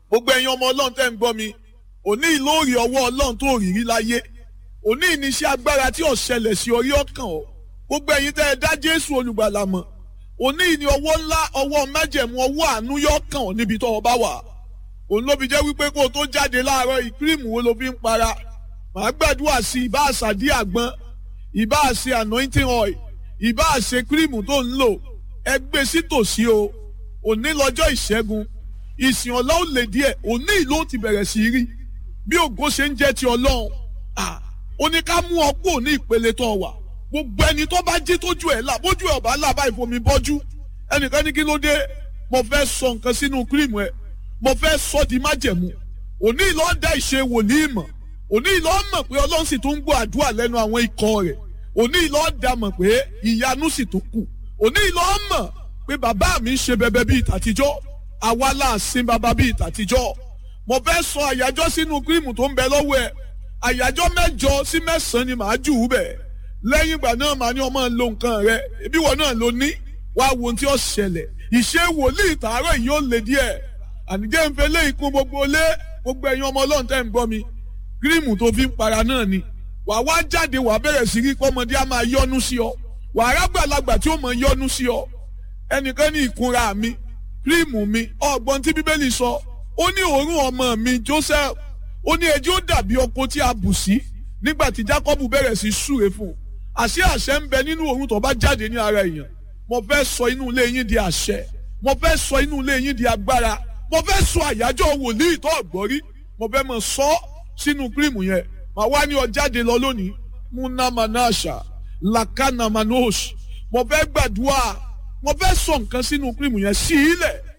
gbogbo ẹ̀yin ọmọ ọlọ́run tẹ́ ń gbọ́ mi òní ìlóòrì ọwọ́ ọlọ́run tó rírí láyé òní ìníṣẹ́ agbára tí ò ṣẹlẹ̀ sí orí ọkàn ọ gbogbo ẹ̀yin tẹ́ ẹ dá jésù olùgbàlà mọ̀ òní ìní ọwọ́ ńlá ọwọ́ májẹ̀mú ọwọ́ àánú yọ kàn ọ́ níbi tó o bá wà òun ló fi jẹ́ wípé kó o tó jáde láàárọ̀ ìkírìmù wo ló fi ń para màá gbàdúrà sí ìbá àṣàdí àgbọn ìbá àṣe anointing oil ìbá àṣe kírìmù tó ń lò ẹ gbé sí tòsí o òní lọ́jọ́ ìṣẹ́gun ìsìn ọ̀la ó lè díẹ̀ òní ìlú ó ti bẹ̀rẹ̀ sí rí bí ògo ṣe ń jẹ́ ti ọlọ́run ó ní ká mú ọ kúrò ní ìpele tó wà gbogbo ẹni tó bá jí tójú ẹ̀ là bójú ẹ̀ ọ̀bá là báyìí fomi bọ́jú ẹnìkan ní kí ló dé mo fẹ́ sọ nǹkan sínú kírìmù ẹ̀ mo fẹ́ sọ di májẹ̀mú òní ìlú ọ̀dà ìṣe wòlíì mọ̀ òní ìlú ọ̀mọ̀ pé ọlọ́run sì tún ń gbọ́ àdúrà lẹ́nu àwọn ikọ̀ rẹ̀ òní ìlú ọ̀dà mọ̀ pé ìyanu sì tún kù òní ìlú ọ̀mọ̀ pé bàbá mi ń ṣe bẹbẹ bíi tàtijọ́ àwa là sin bàbá bíi tàtijọ́ mo fẹ́ sọ àyájọ́ sínú kírìmù tó ń bẹ lọ́wọ́ ẹ̀ àyájọ́ mẹ́jọ sí mẹ́sàn-án ni màá jù ú bẹ̀ lẹ́yìn ìgbà náà màá ní ọmọ lo nǹkan rẹ ibi wọn náà ló ní wá wo ohun tí ó ṣẹlẹ̀ ìṣe wòlíì tààrọ̀ yìí ó lè díẹ̀ ànijẹ́ ń fẹ́ lé ikú gbogbo lé gbogbo ẹ̀yin ọmọ ọlọ́run tẹ́ ń gbọ́ mi kírìmù tó fi ń para náà ni wà wá jáde wà bẹ̀rẹ̀ sí rí pọ́mọdé á máa yọ́nú sí ọ wà á rágbàlagbà tí ó mọ̀ yọ́nú sí ọ ẹnìkan ní ìkunra mi kírìmù mi ọgbọ́n tí bíbélì sọ ó ní òórùn ọmọ mi Joseph ó ní ẹjọ́ dàbí ọkọ tí a bù sí nígbà tí Jacob bẹ̀rẹ̀ sí súre fún un àṣẹ àṣẹ ń bẹ nínú òórùn tó bá jáde ní ara èèyàn mo fẹ́ sọ inú ilé yín di àṣẹ mo fẹ́ sọ inú ilé yín di agbára mo fẹ́ sọ àyájọ́ wòlíì tó ọ̀gbọ́rí mo fẹ́ mọ̀ sọ sínú kírìmù yẹn màá wá ní ọ jáde lọ lónìí munamanasha lakana manosh mo fẹ́ gbàdúrà mo fẹ́ sọ nǹkan sínú kírìmù yẹn sí ilẹ̀